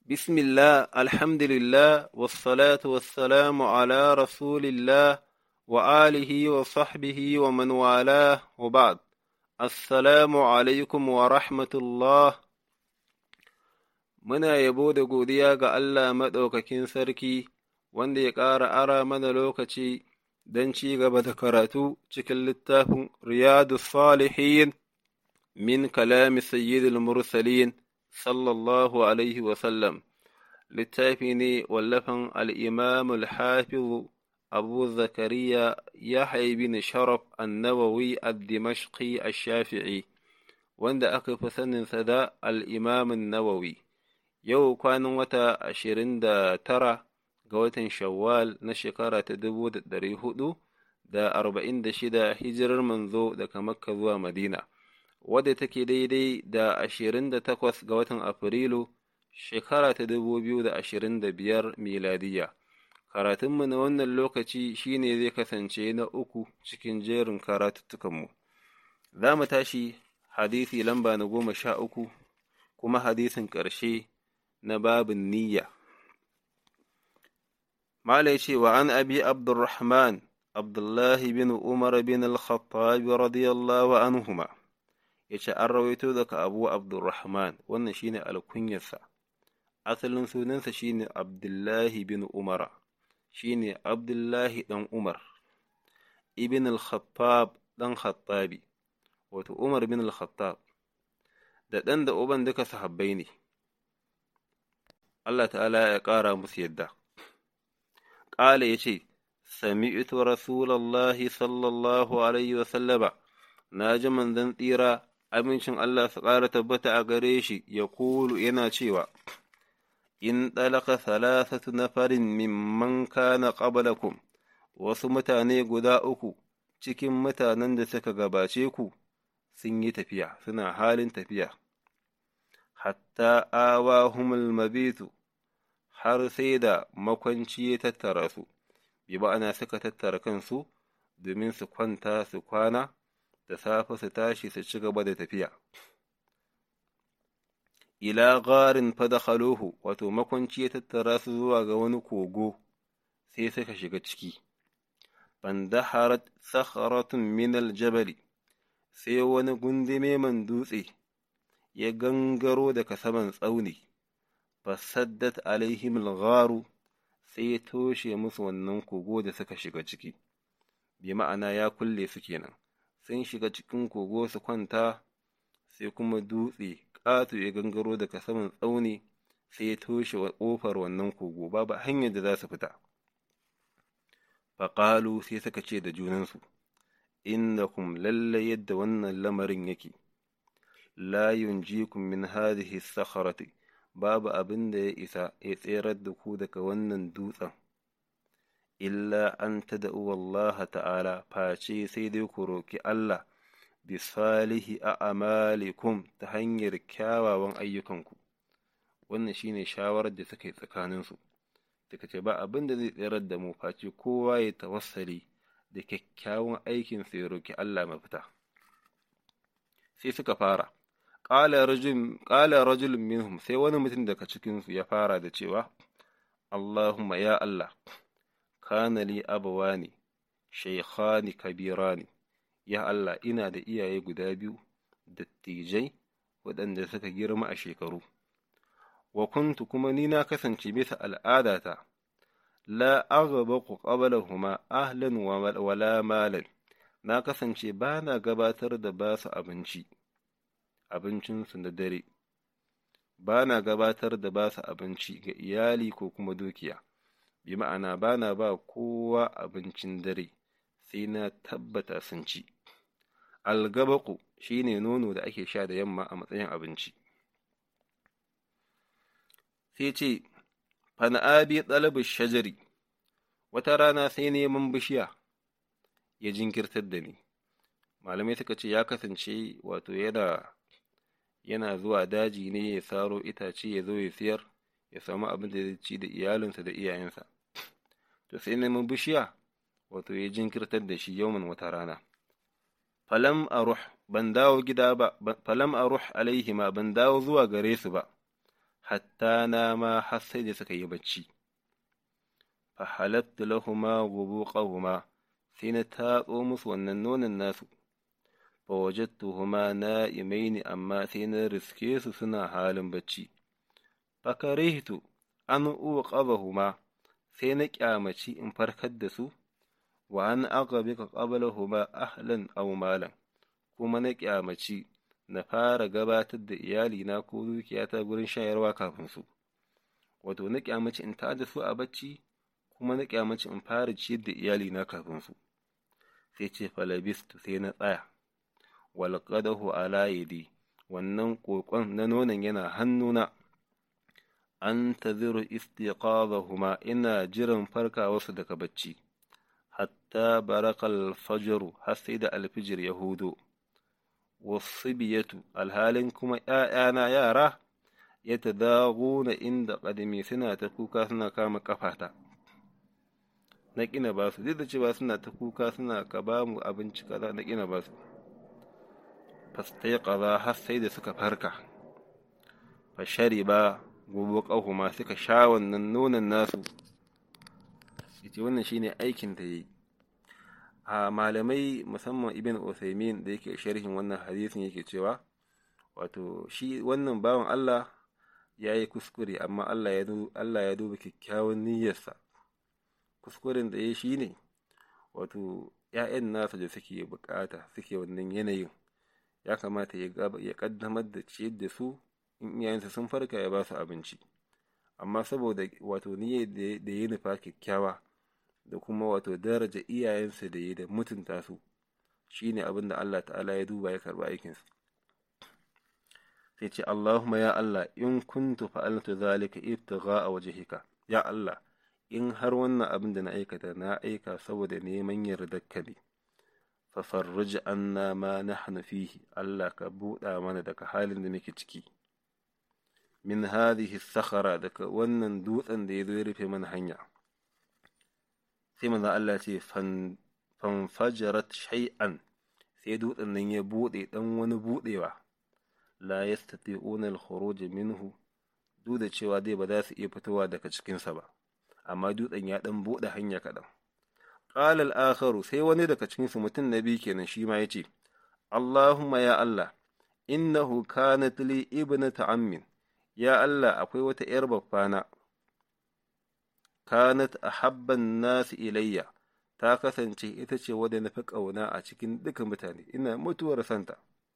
بسم الله الحمد لله والصلاة والسلام على رسول الله وآله وصحبه ومن والاه وبعد السلام عليكم ورحمة الله Muna yabo da godiya ga Allah maɗaukakin sarki wanda ya ƙara ara mana lokaci don ci gaba da karatu cikin littafin Riyadu Salihin min kalami Sayyidul Mursalin sallallahu Alaihi wasallam. Littafi ne wallafan al'imamul hafizu Abu Zakariya ya haibi ni sharaf annawawi ad-Dimashqi ash-Shafi'i wanda aka fi saninsa da al'imamin Nawawi. Yau kwanan wata ashirin da tara ga watan Shawwal na shekara ta dubu da ɗari hudu da arba'in da shida hijirar manzo daga Makka zuwa Madina, wadda take daidai da ashirin da takwas ga watan Afrilu shekara ta dubu biyu da ashirin da biyar miladiya. Karatunmu na wannan lokaci shine zai kasance na uku cikin jerin karatuttukanmu. Za mu tashi hadisi lamba na goma sha uku kuma hadisin ƙarshe na babin niyya. Mala ce wa an abi Abdurrahman, Abdullahi bin Umar bin al-Khattab radiyallahu anhuma ya ce an rawaito daga Abu Abdurrahman wannan shine alkunyarsa, asalin sunansa shine Abdullahi bin Umara, shine Abdullahi ɗan Umar, ibn al-Khattab ɗan Khattabi, wato Umar bin al-Khattab, da ɗan da uban duka sahabbai ne. Allah ta'ala ya ƙara musu yadda. Ƙala ya ce, Sami'tu Rasulallahi sallallahu Alaihi wasallama, na ji manzan tsira, amincin Allah su ƙara tabbata a gare shi, ya kulu yana cewa, In ɗalaka salasatu na farin mimman kana ƙabalakum, wasu mutane guda uku cikin mutanen da suka gabace ku sun yi tafiya, suna halin tafiya. hatta awahumul mabitu har sai da makwanci ya tattara su, bi ma'ana suka tattara kansu domin su kwanta su kwana da safe su tashi su ci gaba da tafiya. Ila garin fadakhaluhu wato makwanci ya tattara su zuwa ga wani kogo sai suka shiga ciki. Bandaharat sakharatun minal jabali sai wani gundume man dutse ya gangaro daga saman tsauni, fasaddat alaihim gharu sai ya toshe musu wannan kogo da suka shiga ciki, bi ma'ana ya kulle su kenan, sun shiga cikin kogo su kwanta sai kuma dutse ƙato ya gangaro daga saman tsauni sai ya toshe ƙofar wannan kogo babu hanyar da za su fita. Faƙalu sai suka ce da junansu, innakum lallai yadda wannan lamarin yake. la yunjikum min hadhihi sakharati babu abin da ya isa ya tserar da ku daga wannan dutsen illa an tada'u Allah ta'ala face sai dai ku roki Allah bi salihi a amalikum ta hanyar kyawawan ayyukanku wannan shine shawarar da suka yi tsakaninsu suka ce ba abin da zai tserar da mu face kowa ya tawassali da kyakkyawan aikinsa ya roki Allah mafita sai suka fara ƙala rajulun minhum sai wani mutum daga cikinsu ya fara da cewa, Allahumma ya Allah, kana li abawani, shaikhani kabirani, ya Allah ina da iyaye guda biyu, dattijai waɗanda suka girma a shekaru, wa kuntu kuma ni na kasance bisa al'adata, la aghabaku qablahuma ahlan wala malan, na kasance ba na gabatar da basu abinci. abincinsu na dare, ba na gabatar da ba su abinci ga iyali ko kuma dukiya, bi ma'ana ba na ba kowa abincin dare sai na tabbata sun ci. Algabaku shi ne nono da ake sha da yamma a matsayin abinci. Sai ce, Fana'abi ɗalibin shajari, wata rana sai neman bishiya ya jinkirtar da ni. Malamai suka ce ya kasance wato yana yana zuwa daji ne ya saro itace ya zo ya siyar ya samu abin da zai ci da iyalinsa da iyayensa to sai neman bishiya wato ya jinkirtar da shi yauman wata rana falam aruh ban dawo gida ba falam aruh alaihima ban dawo zuwa gare su ba hatta na ma har sai da suka yi bacci fa halattu lahuma gubuqahuma sai na tatso musu wannan nonon nasu fa wajadtuhuma na'imaini amma sai na riske su suna halin bacci fa karihtu an uqadahuma sai na kyamaci in farkar da su wa an aqabika qablahuma ahlan aw malan kuma na kyamaci na fara gabatar da iyalina ko dukiyata gurin shayarwa kafin su wato na kyamaci in tada su a bacci kuma na kyamaci in fara ciyar da iyalina kafin su sai ce falabistu sai na tsaya wal qadahu ala yadi wannan kokon na nonon yana hannuna an taziru istiqadahuma ina jiran farkawarsu daga bacci hatta barakal fajru har sai da alfijir ya hudo wasibiyatu alhalin kuma ‘ya'yana yara ya ta na inda ƙadami suna ta kuka suna kama ƙafata na ƙina ba su duk da cewa suna ta kuka suna ka ba mu abinci kaza na ƙina ba su fastai kaza har sai da suka farka fashari ba gobe ƙahuma suka sha wannan nonon nasu ita wannan shine aikin da yi a malamai musamman ibn Uthaymin da yake sharhin wannan hadisin yake cewa wato shi wannan bawan Allah ya yi kuskure amma Allah ya Allah ya duba kyakkyawan niyyarsa kuskuren da ya shi ne wato ‘ya'yan nasa da suke bukata suke wannan yanayin ya kamata ya kaddamar da ciyar da su in iyayensa sun farka ya ba su abinci amma saboda wato niyyar da ya nufa kyakkyawa da kuma wato daraja iyayensa da ya da mutunta su shine abin da Allah ta'ala ya duba ya karba aikinsa sai ce Allahumma ya Allah in kuntu fa'altu zalika ibtigha a wajhika ya Allah in har wannan abin da na aikata na aika saboda neman yardarka ne fa farruj anna ma nahnu fihi Allah ka buɗa mana daga halin da muke ciki min hadhihi sakhara daga wannan dutsen da ya zo ya rufe mana hanya sai manzo Allah ce fanfajarat shay'an sai dutsen nan ya bude dan wani budewa la yastati'una al-khuruj minhu duk da cewa dai ba za su iya fitowa daga cikin sa ba amma dutsen ya dan bude hanya kadan qala al-akharu sai wani daga cikin su mutum nabi kenan shi ma yace Allahumma ya Allah innahu kanat li ibnatu ammin ya Allah akwai wata ‘yar babbana, kanat a habban nasu ilayya, ta kasance ita ce wadda na fi ƙauna a cikin duka mutane, ina mutuwar santa.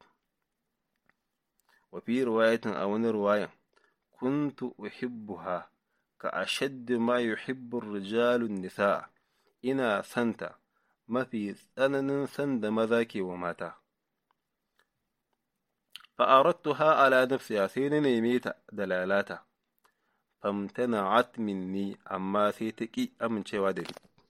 Wafi ruwayatin a wani ruwayan, kuntu uhibbuha ka ashaddu ma yuhibbu rijalun nisa'a, ina santa mafi tsananin san da maza ke wa mata. فأردتها على نفسها سين نيميتا دلالاتا فامتنعت مني أما سيتكي أمن شوادني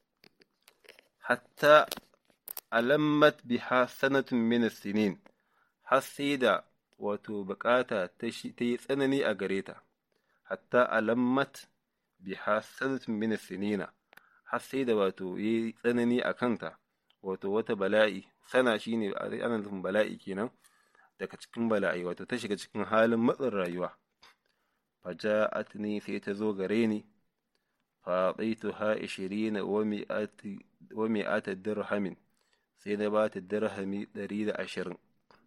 حتى ألمت بها سنة من السنين حسيدا وتبكاتا تيسأنني أغريتا حتى ألمت بها سنة من السنين حسيدا وتو يسأنني أكنتا وتو وتبلائي سنة شيني أنا لهم بلائي كينا daga cikin bala'i wato ta shiga cikin halin matsin rayuwa faja'at ni sai ta zo gare ni faɗaituha ishirina wa mi'ata dirhamin sai na ba ta dirhami ɗari da ashirin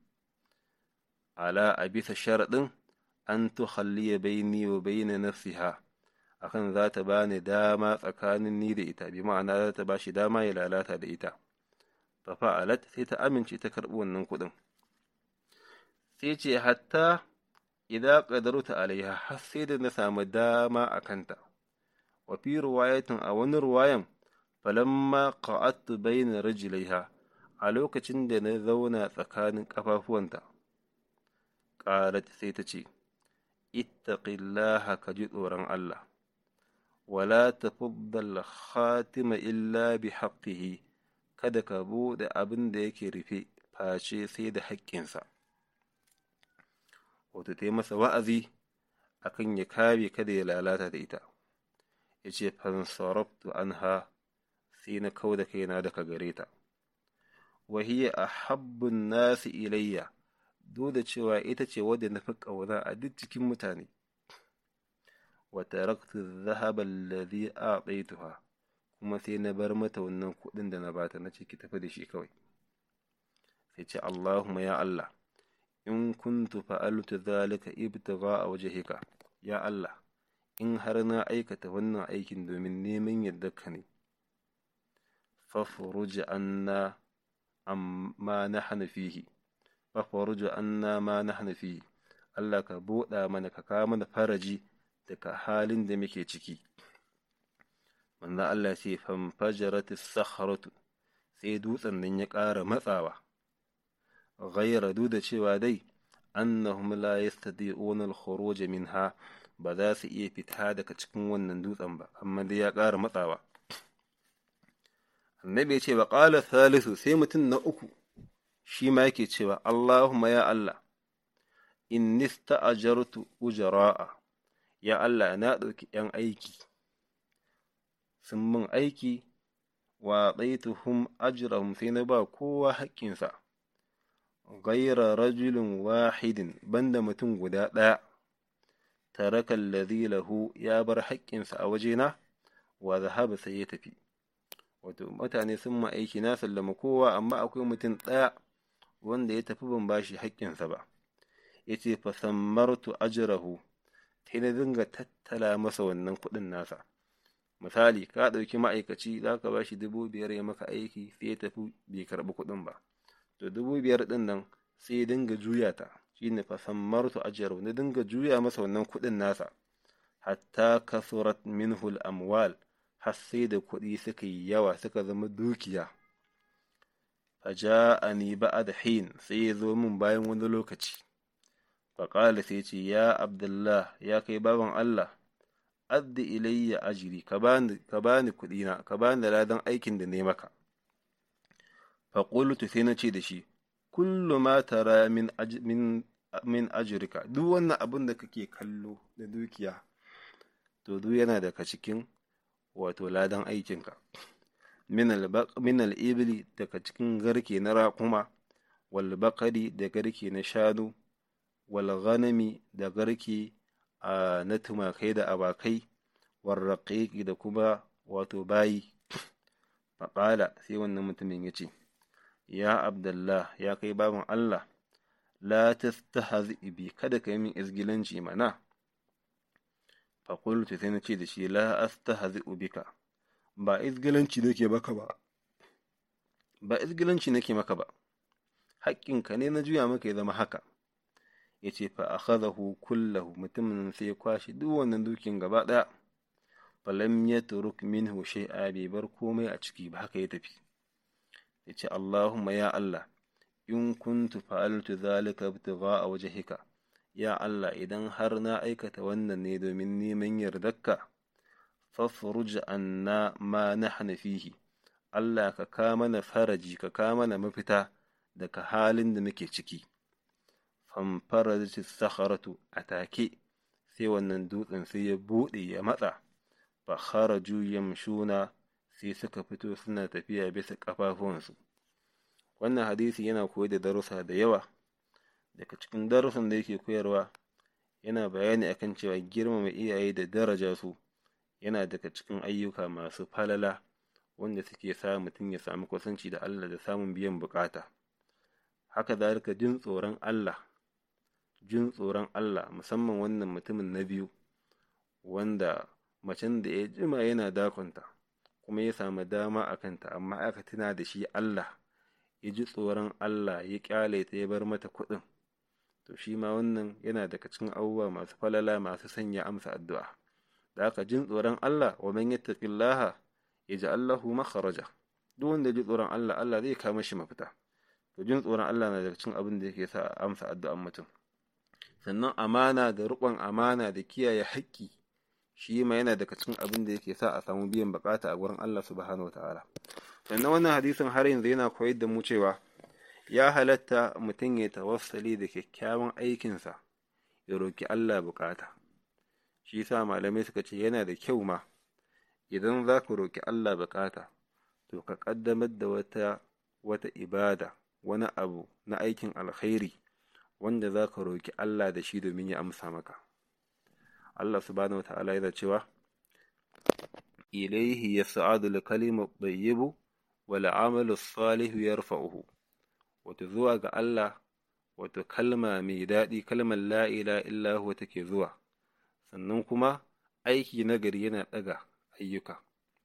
ala a bisa sharaɗin an tukhalliya baini wa baina nafsiha akan za ta ba ni dama tsakanin ni da ita bi ma'ana za ta ba shi dama ya lalata da ita fa fa'alat sai ta amince ta karɓi wannan kuɗin sai ce hatta idan ƙadaruta alaiha har sai da na samu dama a kanta wa fi ruwayatin a wani ruwayan falamma qa'attu bayna rijlaiha a lokacin da na zauna tsakanin ƙafafuwanta qalat sai ta ce ittaqillaha ka ji tsoron Allah wala tafaddal khatima illa bi haqqihi kada ka bude abin da yake rufe face sai da haƙƙinsa wato ta yi masa wa'azi akan ya kare kada ya lalata da ita ya ce fansarabtu anha sai na kau da kaina daga gare ta wahiyya a habbin nasu ilayya duk da cewa ita ce wadda na fi ƙauna a duk cikin mutane wa taraktu dhahaba alladhi a'taytuha kuma sai na bar mata wannan kuɗin da na bata na ce ki tafi da shi kawai sai ce Allahumma ya Allah in kuntu fa'altu zalika ibtigha a wajhika ya Allah in har na aikata wannan aikin domin neman yardarka ne fafruj anna amma nahnu fihi fafruj anna ma nahnu fihi Allah ka buɗa mana ka kawo mana faraji daga halin da muke ciki manzo Allah sai fanfajarat as-sakhratu sai dutsen nan ya ƙara matsawa ghayra duk da cewa dai annahum la yastadi'una al-khuruj minha ba za su iya fita daga cikin wannan dutsen ba amma dai ya ƙara matsawa annabi ya ce wa qala thalithu sai mutum na uku shi ma yake cewa Allahumma ya Allah inni sta'ajartu ujara'a ya Allah na ɗauki ‘yan aiki sun min aiki wa ɗaituhum ajrahum sai na ba kowa haƙƙinsa gaira rajulin wahidin banda mutum guda ɗaya taraka alladhi lahu ya bar haƙƙinsa a wajena wa zahaba sai ya tafi wato mutane sun ma aiki na sallama kowa amma akwai mutum ɗaya wanda ya tafi ban bashi haƙƙinsa ba yace fa sammartu ajrahu sai na dinga tattala masa wannan kuɗin nasa misali ka ɗauki ma'aikaci za ka ba shi dubu biyar ya maka aiki sai ya tafi bai karɓi kuɗin ba to dubu biyar ɗin nan sai ya dinga juya ta shine fa sammartu ajrahu na dinga juya masa wannan kuɗin nasa hatta kasurat minhu amwal har sai da kuɗi suka yi yawa suka zama dukiya faja'ani ba'da hin sai ya zo min bayan wani lokaci faƙala sai ce ya abdullah ya kai baban Allah addi ilayya ajiri ka bani ka bani kuɗina ka bani da ladan aikin da ne maka faƙultu sai na ce da shi kullu ma tara min min min ajrika duk wannan abin da kake kallo da dukiya to duk yana daga cikin wato ladan aikinka min al-ibli daga cikin garke na raƙuma wal baqari da garke na shanu wal ghanami da garke na tumakai da abakai wal raqiqi da kuma wato bayi faƙala sai wannan mutumin ya ce ya abdullah ya kai baban Allah la tastahzi bi kada ka yi min izgilanci mana faƙultu sai na ce da shi la astahzi bika ba izgilanci nake maka ba ba izgilanci nake maka ba haƙƙinka ne na juya maka ya zama haka ya ce fa akhadahu kullahu mutumin sai ya kwashi duk wannan dukin gaba ɗaya falam ya turuk minhu shay'a bai bar komai a ciki ba haka ya tafi ya ce Allahumma ya Allah in kuntu fa'altu zalika ibtigha'a wajhika ya Allah idan har na aikata wannan ne domin neman yardarka fafruj anna ma nahnu fihi Allah ka ka mana faraji ka ka mana mafita daga halin da muke ciki famfarajat sakharatu atake sai wannan dutsen sai ya bude ya matsa fa kharaju yamshuna sai suka fito suna tafiya bisa kafafuwansu wannan hadisi yana koyar da darussa da yawa daga cikin darussan da yake koyarwa yana bayani akan cewa girmama iyaye da daraja su yana daga cikin ayyuka masu falala wanda suke sa mutum ya samu kusanci da Allah da samun biyan bukata haka zalika jin tsoron Allah jin tsoron Allah musamman wannan mutumin na biyu wanda macen da ya jima yana dakonta kuma ya samu dama a kanta amma aka tuna da shi Allah ya ji tsoron Allah ya kyale ta ya bar mata kuɗin to shi ma wannan yana daga cikin abubuwa masu falala masu sanya amsa addu'a da aka jin tsoron Allah wa man yattaqillaha yaj'al lahu makhraja duk wanda ji tsoron Allah Allah zai kama shi mafita to jin tsoron Allah na daga cikin abin da yake sa amsa addu'an mutum sannan amana da riƙon amana da kiyaye haƙƙi shi ma yana daga cikin abin da yake sa a samu biyan bukata a gurin Allah subhanahu wataala sannan wannan hadisin har yanzu yana koyar da mu cewa ya halatta mutum ya tawassali da kyakkyawan aikinsa ya roki Allah bukata shi sa malamai suka ce yana da kyau ma idan za ku roki Allah bukata to ka kaddamar da wata wata ibada wani abu na aikin alkhairi wanda za ka roki Allah da shi domin ya amsa maka Allah subhanahu wata'ala yana cewa ilaihi yas'adu al-kalimu at-tayyibu wal 'amalu as-salihu yarfa'uhu wato zuwa ga Allah wato kalma mai daɗi kalmar la ilaha illa huwa take zuwa sannan kuma aiki nagari yana ɗaga ayyuka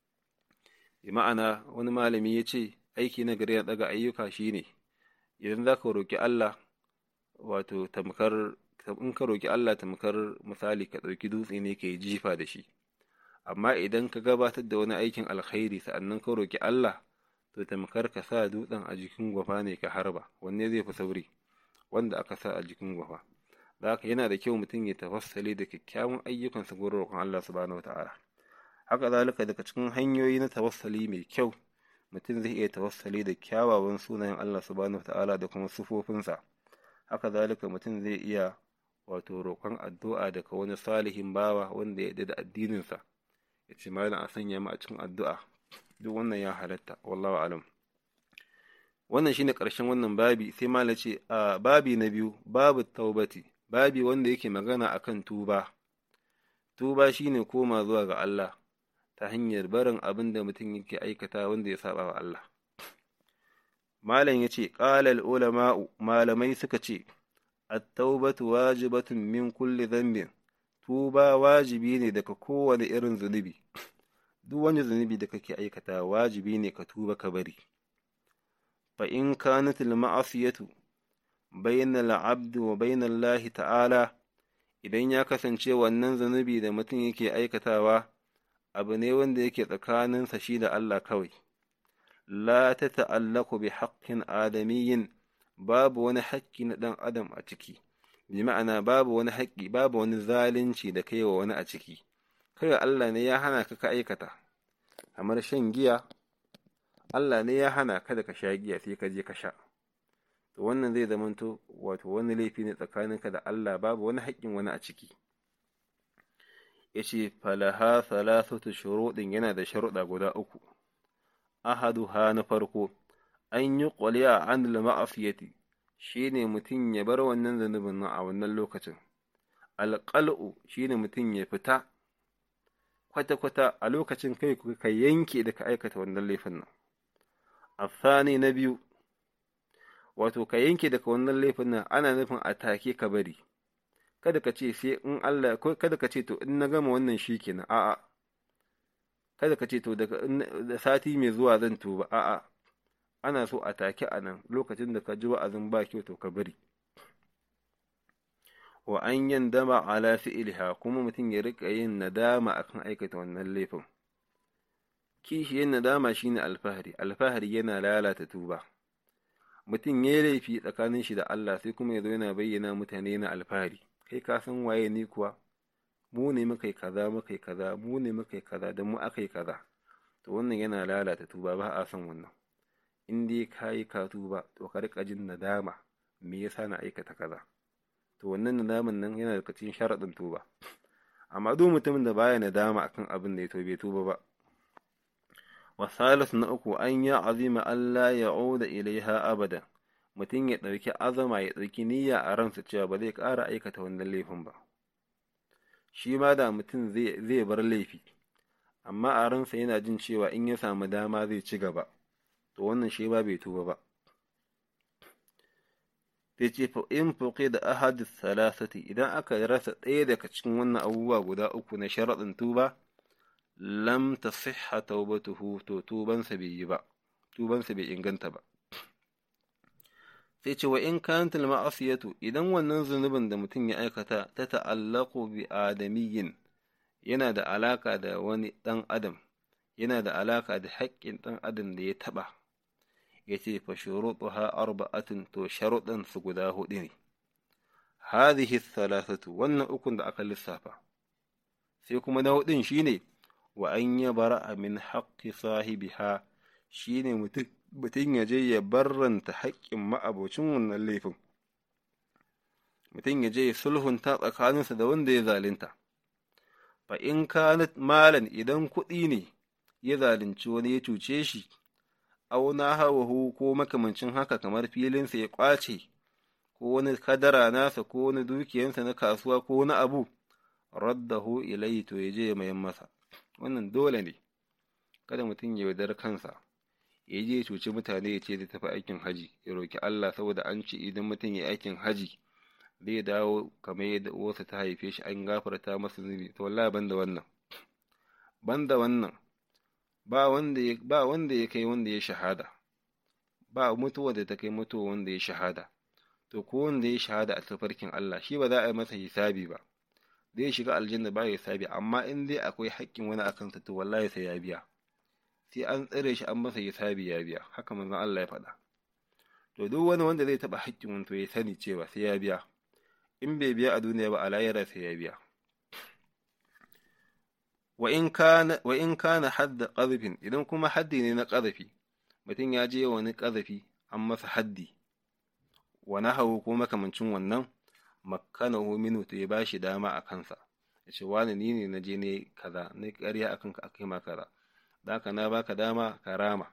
bi ma'ana wani malami ya ce aiki nagari yana ɗaga ayyuka shine idan za ka roƙi Allah wato tamkar in ka roƙi Allah tamkar misali ka ɗauki dutse ne ka yi jifa da shi amma idan ka gabatar da wani aikin alkhairi sa'annan ka roƙi Allah to tamkar ka sa dutsen a jikin gwafa ne ka harba wanne zai fi sauri wanda aka sa a jikin gwafa da haka yana da kyau mutum ya tawassali da kyakkyawan ayyukansa gurin roƙon Allah subhanahu wataala haka zalika daga cikin hanyoyi na tawassali mai kyau mutum zai iya tawassali da kyawawan sunayen Allah subhanahu wataala da kuma sufofinsa haka zalika mutum zai iya wato roƙon addu'a daga wani salihin bawa wanda ya da addininsa ya ce malam a sanya mu a cikin addu'a duk wannan ya halatta wallahu alam wannan shine ƙarshen wannan babi sai malam ce a babi na biyu babu taubati babi wanda yake magana akan tuba tuba shine koma zuwa ga Allah ta hanyar barin abin da mutum yake aikata wanda ya saba wa Allah malam ya ce ƙalal ulama'u malamai suka ce at-taubatu wajibatun min kulli dhanbin tuba wajibi ne daga kowane irin zunubi duk wani zunubi da kake aikata wajibi ne ka tuba ka bari fa in kanat al-ma'asiyatu bayna al-'abd wa bayna Allah ta'ala idan ya kasance wannan zunubi da mutum yake aikatawa abu ne wanda yake tsakaninsa shi da Allah kawai la ta ta'allaku bi haƙƙin adamiyyin babu wani haƙƙi na ɗan adam a ciki bi ma'ana babu wani haƙƙi babu wani zalunci da kai wa wani a ciki kai Allah ne ya hana ka ka aikata kamar shan giya Allah ne ya hana ka da ka sha giya sai ka je ka sha to wannan zai zamanto wato wani laifi ne tsakaninka da Allah babu wani haƙƙin wani a ciki yace falaha thalathatu shuruɗin yana da sharuɗa guda uku ahaduha na farko an yi ƙwaliya an ma'afiyati shi ne mutum ya bar wannan zanubin nan a wannan lokacin alƙal'u shi ne mutum ya fita kwata-kwata a lokacin kai ka yanke da ka aikata wannan laifin nan afani na biyu wato ka yanke daga wannan laifin nan ana nufin a take ka bari kada ka ce sai in Allah kada ka ce to in na gama wannan shi kenan a'a kada ka ce to daga sati mai zuwa zan tuba a'a ana so a take a nan lokacin da ka ji wa'azin ba kyau to ka bari wa an yin dama ala fi'ilha kuma mutum ya rika yin nadama akan aikata wannan laifin kishiyar nadama shine alfahari alfahari yana lalata tuba mutum ya yi laifi tsakanin shi da Allah sai kuma ya zo yana bayyana mutane na alfahari kai ka san waye ni kuwa mu ne muka yi kaza muka yi kaza mu ne muka yi kaza da mu aka yi kaza to wannan yana lalata tuba ba a son wannan in dai ka yi ka tuba to ka rika jin nadama me yasa na aikata kaza to wannan nadaman nan yana daga cikin sharaɗin tuba amma duk mutumin da baya nadama akan abin da ya tobe tuba ba wasalis na uku an ya azima Allah ya oda ilaiha abada mutum ya ɗauki azama ya ɗauki niyya a ransa cewa ba zai ƙara aikata wannan laifin ba shi ma da mutum zai bar laifi amma a ransa yana jin cewa in ya samu dama zai ci gaba to wannan shi ba bai tuba ba sai ce fa in fuqi da ahadis salasati idan aka rasa ɗaya daga cikin wannan abubuwa guda uku na sharaɗin tuba lam tasihha taubatuhu to tubansa bai yi ba tubansa bai inganta ba sai ce wa in kanat ma'asiyatu idan wannan zunubin da mutum ya aikata ta ta'allaqu bi adamiyyin yana da alaka da wani ɗan adam yana da alaka da haƙƙin ɗan adam da ya taɓa ya ce fa shuruɗuha arba'atun to sharuɗan su guda huɗu ne hadhihi thalathatu wannan ukun da aka lissafa sai kuma na huɗun shine wa an yabara min haqqi sahibiha shine mutum mutum ya je ya barranta haƙƙin ma'abocin wannan laifin mutum ya je ya sulhunta tsakaninsa da wanda ya zalunta fa in kanat malan idan kuɗi ne ya zalunci wani ya cuce shi auna hawahu ko makamancin haka kamar filinsa ya ƙwace ko wani kadara nasa ko wani dukiyansa na kasuwa ko wani abu raddahu ilayhi to ya je ya mayan masa wannan dole ne kada mutum ya yaudar kansa ya je ya cuci mutane ya ce zai tafi aikin haji ya roki Allah saboda an ce idan mutum ya aikin haji zai dawo kamar yadda uwarsa ta haife shi an gafarta masa zunubi to wallahi banda wannan banda wannan ba wanda ya ba wanda ya kai wanda ya shahada ba mutuwa da ta kai mutuwa wanda ya shahada to ko wanda ya shahada a tafarkin Allah shi ba za a yi masa hisabi ba zai shiga aljanna ba ya hisabi amma in dai akwai haƙƙin wani akan sa to wallahi sai ya biya sai an tsare shi an masa hisabi ya biya haka manzon Allah ya faɗa to duk wani wanda zai taɓa haƙƙin wani to ya sani cewa sai ya biya in bai biya a duniya ba a lahira sai ya biya wa in kana wa in kana hadda qadhfin idan kuma haddi ne na qadhafi mutum ya je wani qadhafi an masa haddi wa nahawu ko makamancin wannan makkanahu minhu to ya bashi dama a kansa ya ce wani ni ne na je ne kaza na ƙarya akan ka akai ma kaza da haka na baka dama ka rama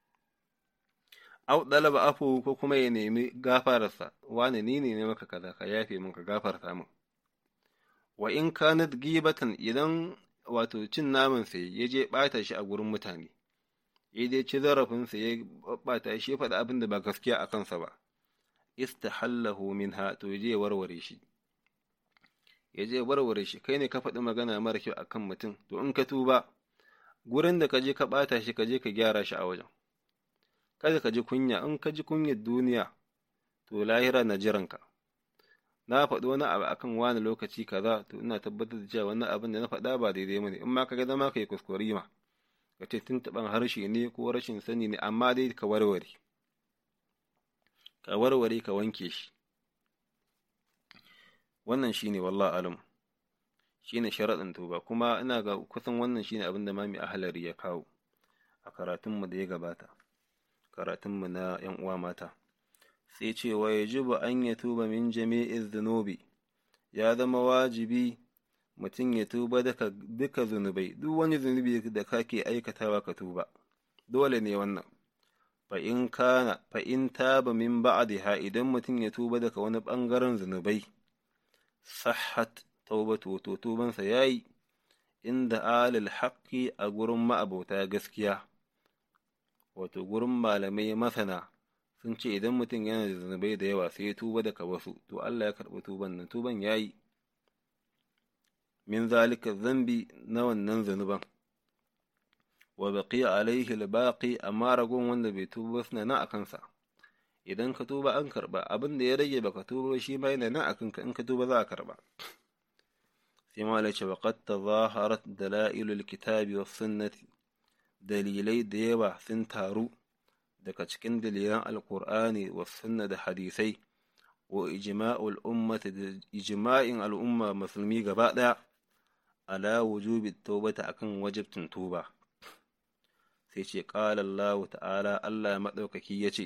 au dalaba afu ko kuma ya nemi gafararsa wani ni ne ne maka kaza ka yafe min ka gafarta min wa in kanat gibatan idan wato cin naman sai ya je bata shi a gurin mutane ya je ci zarafin sa ya bata shi ya faɗa abin da ba gaskiya a kansa ba istahallahu minha to ya je ya warware shi ya je warware shi kai ne ka faɗi magana mara kyau akan mutum to in ka tuba gurin da ka je ka ɓata shi ka je ka gyara shi a wajen kada ka ji kunya in ka ji kunyar duniya to lahira na jiranka na faɗi wani abu akan wani lokaci kaza to ina tabbatar da cewa wannan abin da na faɗa ba daidai bane in ma ka ga dama ka yi kuskure ma ka ce tuntuɓan harshe ne ko rashin sani ne amma dai ka warware ka warware ka wanke shi wannan shine wallah alam shine sharaɗin tuba kuma ina ga kusan wannan shine abin da mami ahalari ya kawo a karatunmu da ya gabata karatunmu na ‘yan uwa mata sai ce wa ya jibu an ya tuba min jami'in zunubi ya zama wajibi mutum ya tuba daga duka zunubai duk wani zunubi da kake aikatawa ka tuba dole ne wannan fa in kana fa in taba min ba'daha idan mutum ya tuba daga wani bangaren zunubai sahhat taubatu to tubansa yayi inda alil haqqi a gurin ma'abota gaskiya wato gurin malamai masana sun ce idan mutum yana da zunubai da yawa sai ya tuba daga wasu to Allah ya karɓi tuban nan tuban yayi min zalika zambi na wannan zunuban wa baqiya alaihi albaqi amma ragon wanda bai tuba suna nan a kansa idan ka tuba an karba abin da ya rage baka tuba shi ma yana nan a kanka in ka tuba za a karba sai ma lace wa qad tazaharat dalailul kitabi was sunnati dalilai da yawa sun taru daga cikin dalilan alqur'ani was sunna da hadisai wa ijma'ul ummati da ijma'in al'umma musulmi gaba daya ala wujubi tawbata akan wajibtin tuba sai ce qala Allah ta'ala Allah madaukaki yace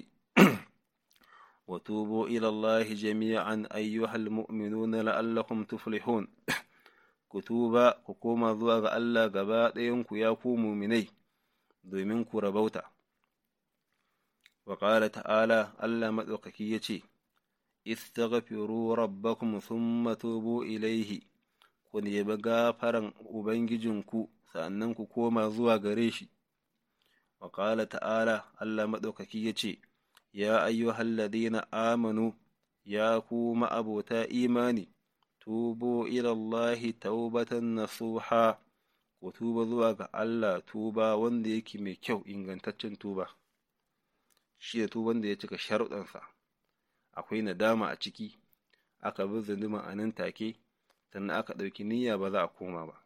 وتوبوا إلى الله جميعا أيها المؤمنون لعلكم تفلحون كتوبا كوكوما زواغ الله غبا ɗayanku ya ku muminai domin ku rabauta wa ƙala ta'ala Allah maɗaukaki ya ce istaghfiru rabbakum thumma tubu ilaihi ku nemi gafaran ubangijinku sannan ku koma zuwa gare shi wa ƙala ta'ala Allah maɗaukaki ya ce ya ayyuhal ladina amanu ya ku ma'abota imani tubu ilallahi taubatan nasuha ku tuba zuwa ga Allah tuba wanda yake mai kyau ingantaccen tuba shi da tuban da ya cika sharuɗansa akwai nadama a ciki aka bi zunduman a nan take sannan aka ɗauki niyya ba za a koma ba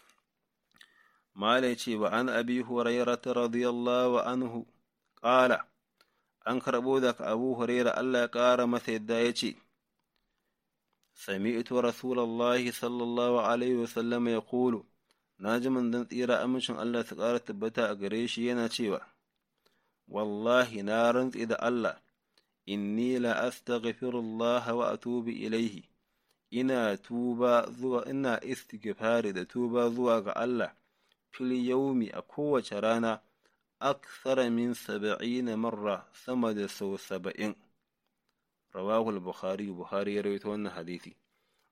mala ce wa an abi hurairata radiyallahu anhu ƙala an karɓo daga abu huraira Allah ya ƙara masa yadda ya ce sami'tu rasulallahi sallallahu alaihi wasallam ya kulu na ji manzon tsira amincin Allah su ƙara tabbata a gare shi yana cewa wallahi na rantsi da Allah inni la astaghfirullah wa atubu ilaihi ina tuba zuwa ina istighfari da tuba zuwa ga Allah fil yaumi a kowace rana aksara min saba'ina marra sama da sau saba'in rawahu al-bukhari bukhari ya rawaito wannan hadisi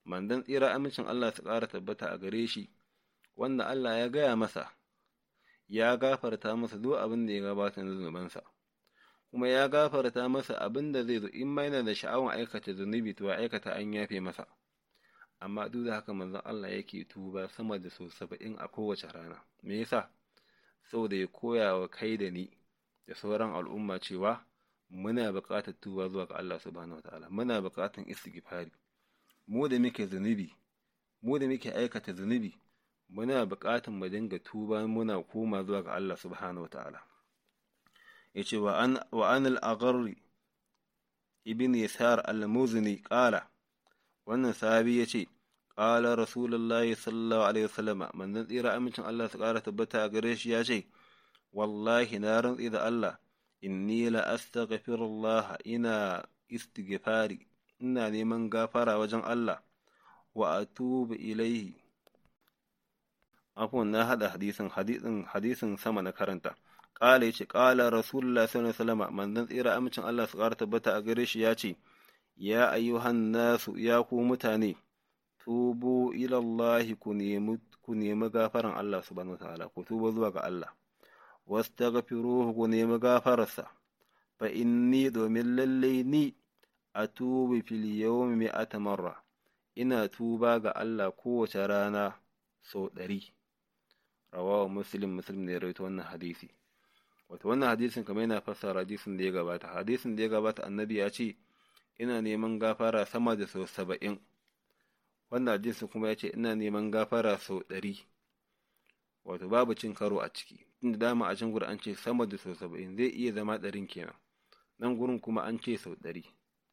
mandan tsira amincin Allah su ƙara tabbata a gare shi wanda Allah ya gaya masa ya gafarta masa duk abin da ya gabata na zunubansa kuma ya gafarta masa abin da zai zo in ma yana da sha'awar aikata zunubi to ya aikata an yafe masa amma duk da haka manzon Allah yake tuba sama da sau saba'in a kowace rana me yasa saboda ya koya wa kai da ni da sauran al'umma cewa muna buƙatar tuba zuwa ga Allah subhanahu wataala muna buƙatar istighfari mu da muke zunubi mu da muke aikata zunubi muna buƙatar mu dinga tuba muna koma zuwa ga Allah subhanahu wataala yace wa an wa an al-agharri ibn yasar al-muzni qala wannan sahabi yace qala rasulullahi sallallahu alaihi wasallam manzon tsira amincin Allah su ƙara tabbata a gare shi yace wallahi na rantsi da Allah inni la astaghfirullah ina istighfari ina neman gafara wajen Allah wa atubu ilaihi afwan na hada hadisin hadisin hadisin sama na karanta qala yace qala rasulullah sallallahu alaihi wasallam manzon tsira amincin Allah su ƙara tabbata a gare shi yace ya ayyuhan nasu ya ku mutane tubu ila Allah ku nemi ku nemi gafaran Allah subhanahu wataala ku tuba zuwa ga Allah wastaghfiruhu ku nemi gafararsa fa inni domin lalle ni atubu fil yawmi mi'ata marra ina tuba ga Allah kowace rana sau ɗari rawawa muslim muslim ne ya rawaito wannan hadisi wato wannan hadisin kamar yana fassara hadisin da ya gabata hadisin da ya gabata annabi ya ce ina neman gafara sama da sau saba'in wannan hadisin kuma ya ce ina neman gafara sau ɗari wato babu cin karo a ciki inda dama a can gurin an ce sama da sau saba'in zai iya zama ɗarin kenan nan gurin kuma an ce sau ɗari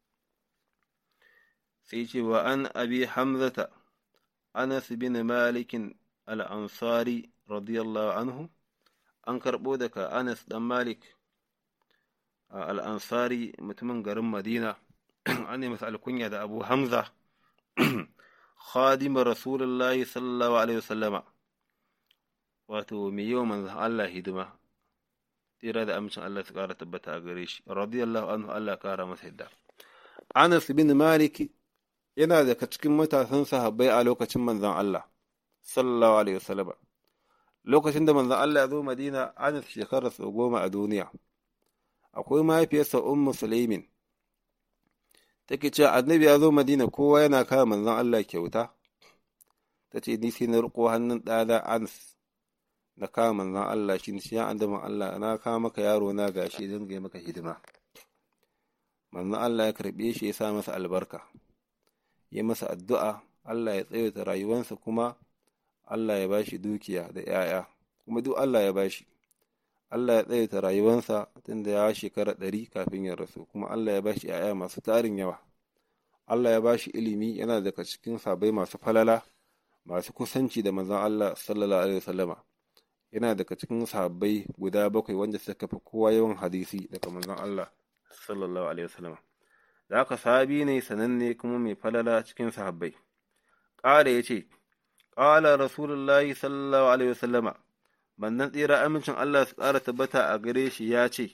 sai ce wa an abi hamzata anas bin malikin al'ansari radiyallahu anhu an karɓo daga anas ɗan malik al'ansari mutumin garin madina an yi masa alkunya da abu hamza khadimar rasulullahi sallallahu alaihi wasallama wato mai yawan manzan Allah hidima tsira da amincin Allah su ƙara tabbata a gare shi radiyallahu anhu Allah ƙara masa yadda Anas bin Malik yana daga cikin matasan sahabbai a lokacin manzan Allah sallallahu alaihi wasallam lokacin da manzan Allah ya zo Madina Anas shekarar sau goma a duniya akwai mahaifiyarsa Ummu Sulaimin take cewa annabi ya zo Madina kowa yana kawo manzan Allah kyauta ta ce ni sai na riko hannun ɗana Anas na kawo manzan Allah shi ne ya andaman Allah na kawo maka yaro na gashi don ga maka hidima manzan Allah ya karɓe shi ya sa masa albarka ya masa addu'a Allah ya tsawaita rayuwansa kuma Allah ya bashi dukiya da ‘ya'ya kuma duk Allah ya bashi Allah ya tsawaita rayuwansa tunda ya shekara ɗari kafin ya rasu kuma Allah ya bashi ‘ya'ya masu tarin yawa Allah ya bashi ilimi yana daga cikin sabai masu falala masu kusanci da manzan Allah sallallahu alaihi wasallama yana daga cikin sahabbai guda bakwai wanda suka fi kowa yawan hadisi daga manzon Allah sallallahu alaihi wasallam da haka sahabi ne sananne kuma mai falala cikin sahabbai ƙara ya ce ƙala rasulullahi sallallahu alaihi wasallama manzon tsira amincin Allah su ƙara tabbata a gare shi ya ce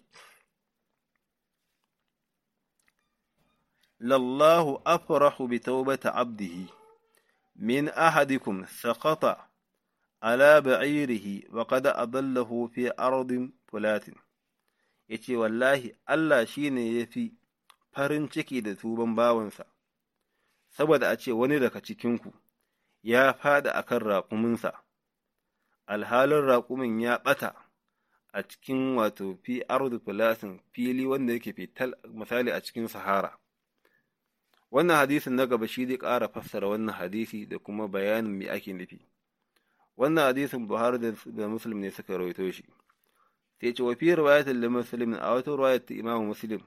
lallahu afrahu bi taubata abdihi min ahadikum saqata ala ba'irihi wa qad adallahu fi ardin fulatin yace wallahi Allah shine yafi farin ciki da tuban bawansa saboda a ce wani daga cikinku ya fada akan raƙuminsa alhalin raƙumin ya ɓata a cikin wato fi ardu fulatin fili wanda yake fital misali a cikin sahara wannan hadisin na gaba shi zai ƙara fassara wannan hadisi da kuma bayanin me ake nufi wannan hadisin Buhari da Muslim ne suka rawaito shi sai ce wa fi riwayatin li Muslim a wata riwayat ta Imam Muslim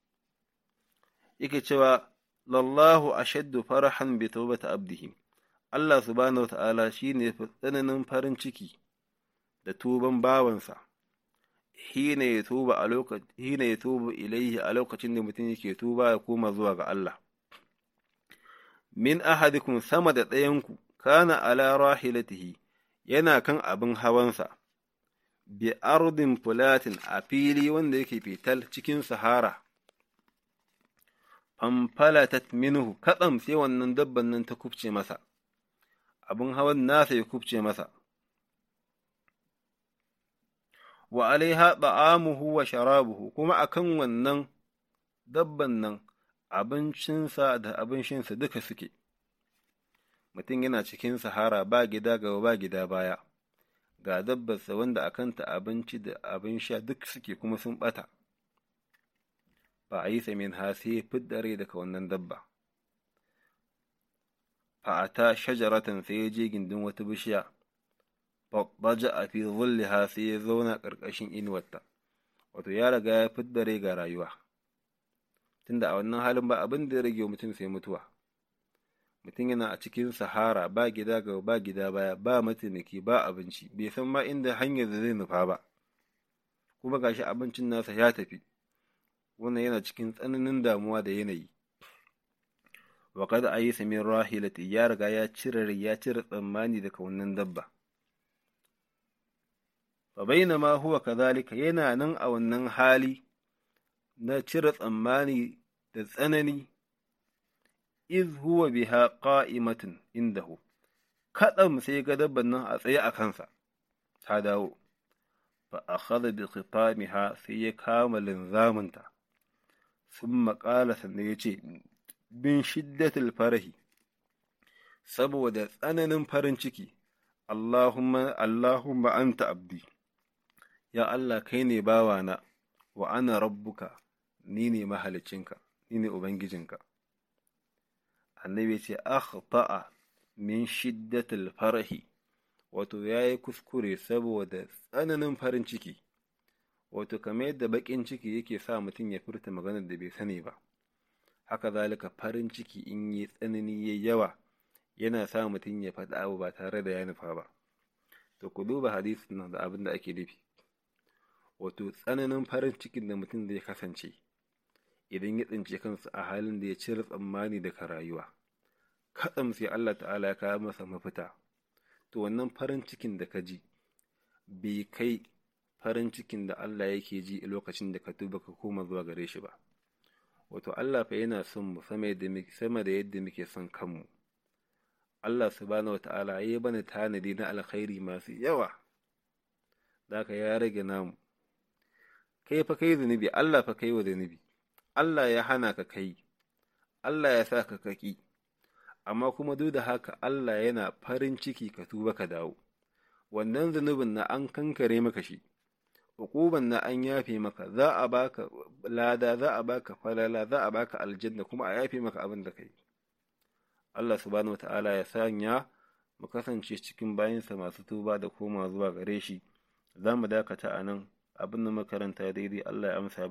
yake cewa lallahu ashaddu farahan bi tawbati abdihi Allah subhanahu wata'ala shine fi tsananin farin ciki da tuban bawansa hina ya tuba a lokacin hina ya tuba ilaihi a lokacin da mutum yake tuba ya koma zuwa ga Allah min ahadikum sama da ɗayanku kana ala rahilatihi yana kan abin hawansa, bi ardin fulatin a fili wanda yake fital cikin sahara, fanfalatat minhu katsam sai wannan dabban nan ta kubce masa abin hawan nasa ya kubce masa wa alaiha ta'amuhu wa sharabuhu kuma akan wannan dabban nan abincinsa da abin shinsa duka suke mutum yana cikin sahara ba gida gaba ba gida baya ga dabbarsa wanda a kanta abinci da abin sha duk suke kuma sun ɓata ba a yi samin ha sai fidda rai daga wannan dabba a ta shajaratan sai ya je gindin wata bishiya babbaja a fi zulliha sai ya zauna ƙarƙashin inuwarta wato ya riga ya fidda rai ga rayuwa tunda a wannan halin ba abin da ya rage mutum sai mutuwa mutum yana a cikin sahara ba gida ga ba gida baya ba mataimaki ba abinci bai san ma inda hanyar da zai nufa ba kuma gashi abincin nasa ya tafi wannan yana cikin tsananin damuwa da yanayi wa kada a yi samin rahilati ya riga ya cire ya cire tsammani daga wannan dabba fa bainama huwa kadhalika yana nan a wannan hali na cire tsammani da tsanani iz huwa biha qa'imatun indahu kadam sai ga dabban nan a tsaye a kansa ta dawo fa akhadha bi khitamiha sai ya kama linzaminta thumma qala sannan yace bin shiddatil farahi saboda tsananin farin ciki Allahumma Allahumma anta abdi ya Allah kai ne bawana wa ana rabbuka ni ne mahalicinka ni ne ubangijinka annabi ce akhta'a min shiddatil farahi wato yayi kuskure saboda tsananin farin ciki wato kamar yadda bakin ciki yake sa mutum ya furta maganar da bai sani ba haka zalika farin ciki in yi tsanani ya yawa yana sa mutum ya faɗi abu ba tare da ya nufa ba to ku duba hadisin nan da abin da ake nufi wato tsananin farin cikin da mutum zai kasance idan ya tsince kansa a halin da ya cire tsammani daga rayuwa katsam sai Allah ta'ala ya kawo masa mafita to wannan farin cikin da ka ji bai kai farin cikin da Allah yake ji a lokacin da ka tuba ka koma zuwa gare shi ba wato Allah fa yana son mu sama da yadda muke son kanmu Allah subhanahu wata'ala ya bani tanadi na alkhairi masu yawa zaka ya rage namu kai fa kai zunubi Allah fa kai wa zunubi Allah ya hana ka kai Allah ya sa ka kaki amma kuma duk da haka Allah yana farin ciki ka tuba ka dawo wannan zunubin na an kankare maka shi hukuban na an yafe maka za a baka lada za a baka falala za a baka aljanna kuma a yafe maka abin da kai Allah subhanahu wataala ya sanya mu kasance cikin bayinsa masu tuba da koma zuwa gare shi za mu dakata a nan abin da makaranta daidai Allah ya amsa